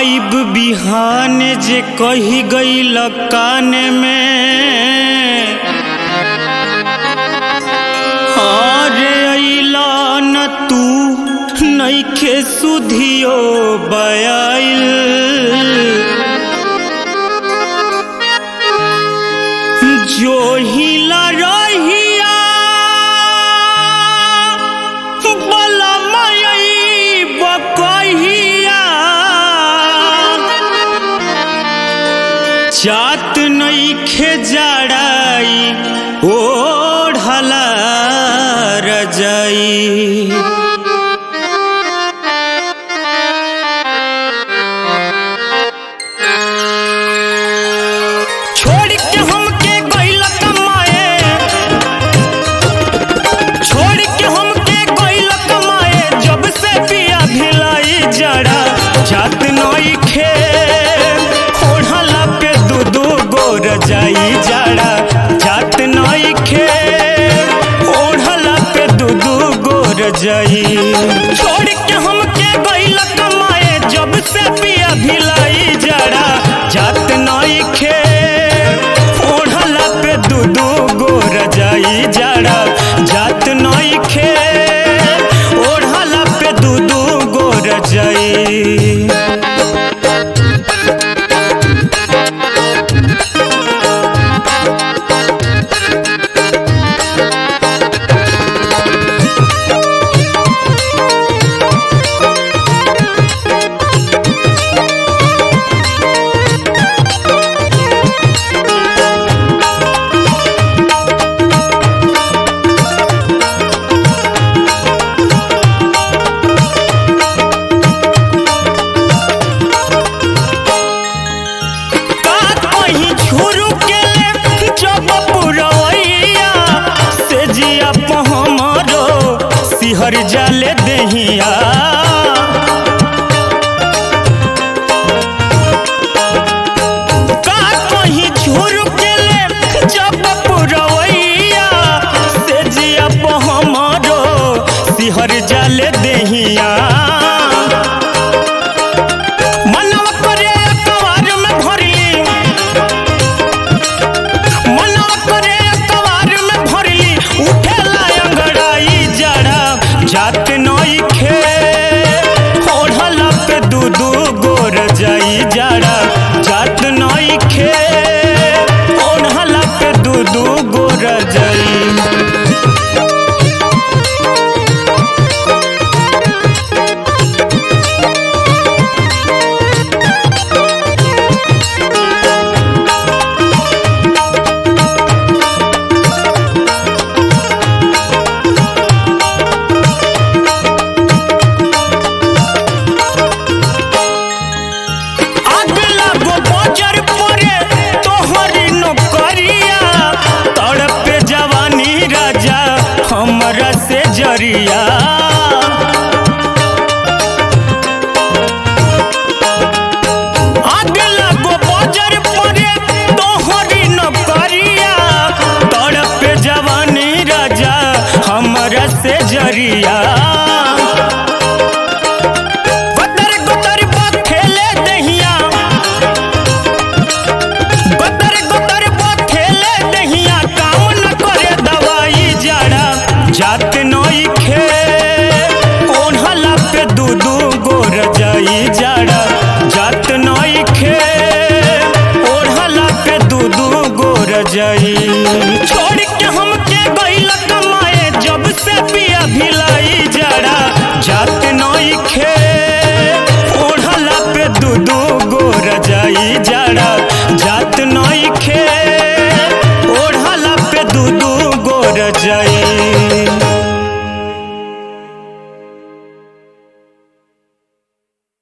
आइब बिहान जे कही गईल कान में अरे अइला न तू नइखे सुधियो बयाइल जो हिला रहिया बलमयई बकहिया चात नइखे जड़ाई ओढ़ला रजाई छोड़ के हमके गइल कमाए छोड़ के हमके गइल कमाए जब से पिया भिलाई जड़ा जात नई खे ओढ़ला पे दू दू गोर जाई जड़ा जात नई खे ओढ़ला पे दू दू गोर जाई छोड़ के हमके गइल कमाए जब से पिया भिलाई जड़ा जात नई खे ओढ़ला पे दू दू गोर जाई जड़ा जात नई खे ओढ़ला पे दू दू गोर जाई का कहीं झुरु के जब पुरवैया से जिया हमरो सिहर जाले दहिया का कहीं झुरु के जब पुरवैया से जिया हमरो सिहर जाले दहिया मनवा करे अकबार में भरली मनवा करे अकबार में भरली उठेला अंगड़ाई जड़ा जात नई खे ओढ़ला पे दू दू गोर जाई जड़ा जात नई खे ओढ़ला पे दू दू गोर जाई अगला गो बजर परे तोहरी नौकरिया तड़पे जवानी राजा हमरा से जरिया अगला गो बजर परे तोहरी नौकरिया तड़पे जवानी राजा हमरा से जरिया गदर गदर बखेले दहिया गदर गदर बखेले दहिया काम न करे दवाई जड़ा जात नई खे ओढ़ला पे दू दू गोर जाई जड़ा